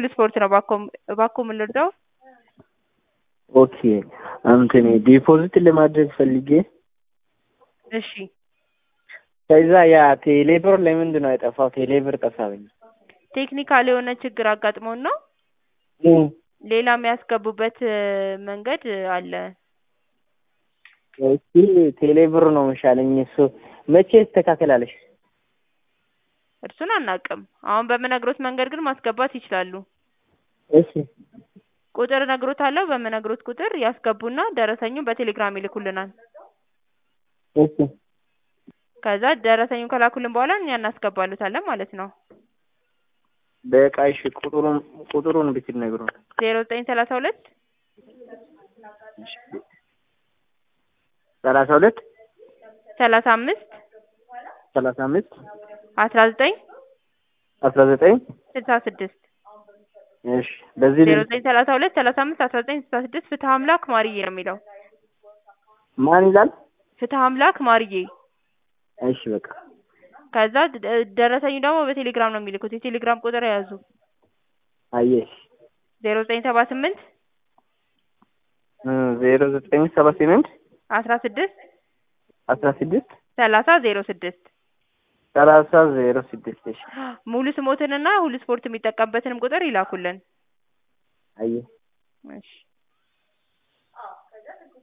ሁሉ ስፖርት ነው። እባክዎ እባክዎ ምን ልርዳው? ኦኬ እንትን ዲፖዚት ለማድረግ ፈልጌ እሺ ከዛ ያ ቴሌብር ለምንድን ነው የጠፋው? ቴሌብር ጠፋብኝ። ቴክኒካል የሆነ ችግር አጋጥሞን ነው። እም፣ ሌላ የሚያስገቡበት እ፣ መንገድ አለ። እስኪ ቴሌብር ነው መሻለኝ። እሱ መቼ ይስተካከላለሽ? እርሱን አናውቅም። አሁን በምነግሮት መንገድ ግን ማስገባት ይችላሉ። እሺ ቁጥር እነግሮታለሁ። በምነግሮት ቁጥር ያስገቡና ደረሰኙን በቴሌግራም ይልኩልናል። እሺ ከዛ ደረሰኙን ከላኩልን በኋላ እኛ እናስገባሉታለን ማለት ነው። በቃ እሺ፣ ቁጥሩን ቁጥሩን ብትነግሩን። ዜሮ ዘጠኝ ሰላሳ ሁለት ሰላሳ ሁለት ሰላሳ አምስት ሰላሳ አምስት አስራ ዘጠኝ አስራ ዘጠኝ ስልሳ ስድስት እሺ፣ በዚህ ዜሮ ልጅ ዘጠኝ ሰላሳ ሁለት ሰላሳ አምስት አስራ ዘጠኝ ስልሳ ስድስት ፍትሀ አምላክ ማርዬ ነው የሚለው። ማን ይላል? ፍትሀ አምላክ ማርዬ። እሺ በቃ ከዛ ደ- ደረሰኙ ደግሞ በቴሌግራም ነው የሚልኩት። የቴሌግራም ቁጥር የያዙ አየሽ ዜሮ ዘጠኝ ሰባ ስምንት ዜሮ ዘጠኝ ሰባ ስምንት አስራ ስድስት አስራ ስድስት ሰላሳ ዜሮ ስድስት ሰላሳ ዜሮ ስድስት እሺ ሙሉ ስሞትንና ሁሉ ስፖርት የሚጠቀምበትንም ቁጥር ይላኩልን። አየህ እሺ